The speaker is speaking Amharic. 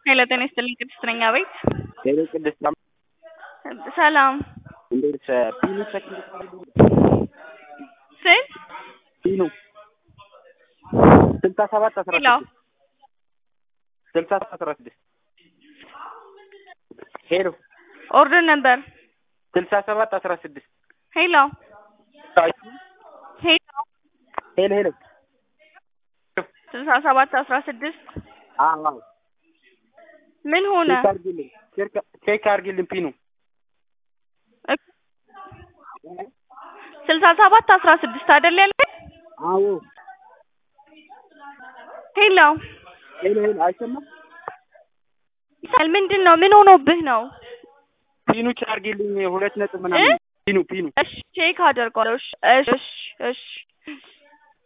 ሄሎ ጤና ይስጥልኝ ቅድስት ነኝ አቤት ሄሎ ቅድስት ሰላም እንዴት ፒኑ ሰክንድ ስንት ፒኑ ስልሳ ሰባት አስራ ሄሎ ስድስት ስልሳ ሰባት አስራ ስድስት ሄሎ ኦርደር ነበር ስልሳ ሰባት አስራ ስድስት ሄሎ ሄሎ ሄሎ ሄሎ ስልሳ ሰባት አስራ ስድስት አዎ አዎ ምን ሆነ ቼክ አድርጊልኝ ቼክ- ቼክ አድርጊልኝ ፒኑ ስልሳ ሰባት አስራ ስድስት አይደል ያለ አዎ ሄሎ ሄሎ ሄሎ አይሰማም ይሳል ምንድን ነው ምን ሆኖብህ ነው ፒኑ ቼክ አድርጊልኝ ሁለት ነጥብ ምናምን ፒኑ ፒኑ እሺ ቼክ አደርገዋለሁ እሺ እሺ እሺ